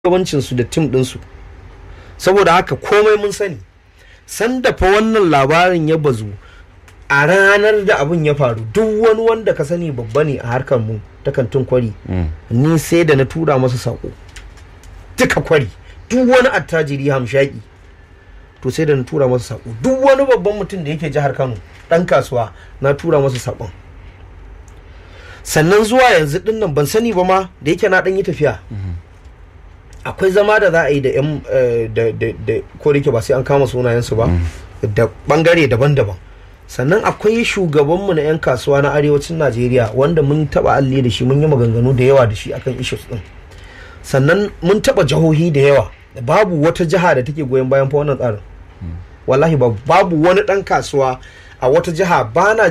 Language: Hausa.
shugabancinsu da tim ɗinsu saboda haka komai mun sani sanda fa wannan labarin ya bazu a ranar da abin ya faru duk wani wanda ka sani babba ne a harkar mu ta kantin kwari ni sai da na tura masa sako duka kwari duk wani attajiri hamshaki to sai da na tura masa sako duk wani babban mutum da yake jihar kano dan kasuwa na tura masa sakon sannan zuwa yanzu din nan ban sani ba ma da yake na dan yi tafiya akwai zama da za a yi da yan da ko da yake ba sai an kama sunayensu ba da bangare daban-daban sannan akwai shugabanmu na 'yan kasuwa na arewacin najeriya wanda mun taba alli da shi mun yi maganganu da yawa da shi akan issues din sannan mun taba jihohi da yawa babu wata jiha da take goyon bayan fa wannan tsarin wallahi babu wani dan kasuwa a wata jiha ba na